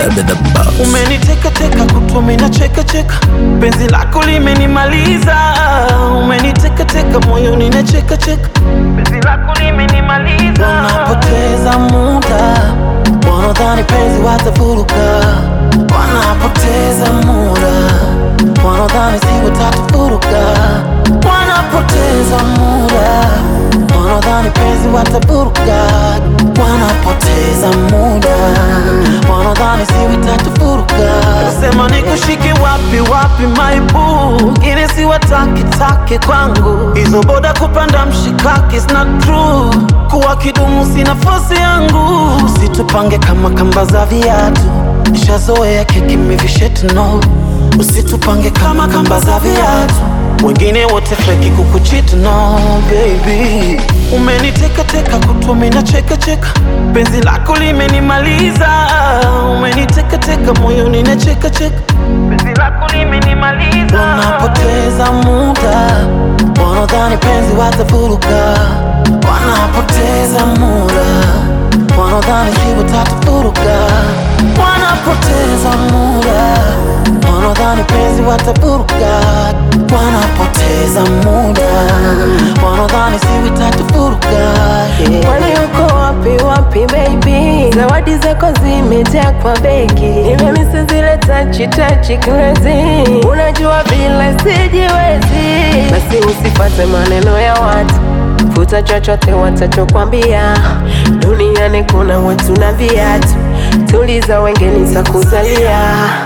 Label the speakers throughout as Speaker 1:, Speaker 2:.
Speaker 1: Umeniteka teka kutumi na cheka cheka, penzi lako limenimaliza. Umeniteka teka moyoni na cheka cheka, penzi lako limenimaliza. Wanapoteza muda, wanadhani penzi watafuruka. Wanapoteza muda, wanadhani si watatufuruka. Wanapoteza muda, wanadhani penzi watafuruka. Wanapoteza muda, wanadhani si watatufuruka. Sema nikushike wapi wapi, maibu ngine si wataki take kwangu. Hizo boda kupanda mshikaki is not true. Kuwa kidumu si nafasi yangu, usitupange kama kamba za viatu. Nishazoea keki mivishetu no, usitupange kama kamba za viatu. Wengine wote feki kukuchit no baby. Umeniteka teka kutumi na cheka cheka, penzi lako limenimaliza. Umeniteka teka moyoni na cheka cheka, penzi lako limenimaliza. Wanapoteza muda, wanadhani penzi watafuruka. Wanapoteza muda, wanadhani si watatufuruka. Wanapoteza muda, wanadhani penzi watafuruka. Wanapoteza muda, wanadhani si watatufuruka. Yeah.
Speaker 2: Kwani uko wapi wapi baby? Zawadi zako zimejaa kwa begi, nimemisi zile tachi tachi crazy. Unajua vile sijiwezi, basi usifate maneno ya watu, futa chochote watachokwambia. Duniani kuna watu na viatu, tuliza wengine za kuzalia.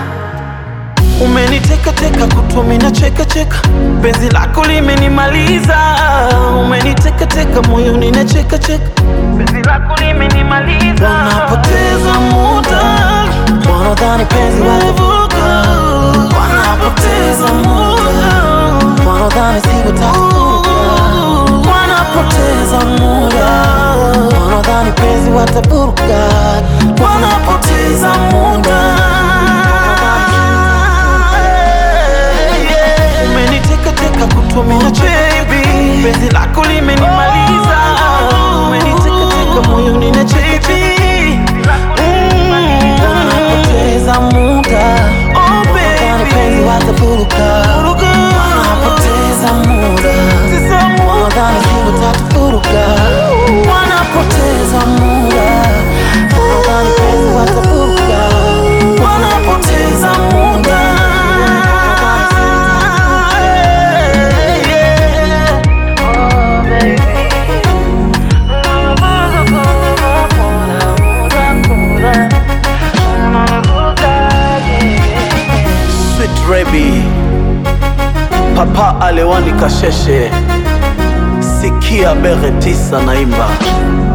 Speaker 1: Umeniteka teka kutumi na cheka cheka, penzi lako limenimaliza. Umeniteka teka moyoni na cheka cheka, penzi lako limenimaliza. Wanapoteza muda, wanadhani penzi watavuka. Wanapoteza muda, wanadhani si watavuka. Wanapoteza muda, wanadhani penzi watavuka. Wanapoteza muda Umeniteka teka kutumia baby, penzi lako limenimaliza. Umeniteka teka moyoni na cheka Wanapoteza muda, wanadhani penzi watafuruka. Wanapoteza muda, wanadhani si watatufuruka. Wanapoteza muda, wanadhani penzi watafuruka. Wanapoteza muda, wanadhani si Sweet Rebi Papa Alewani Kasheshe Sikia Bere tisa naimba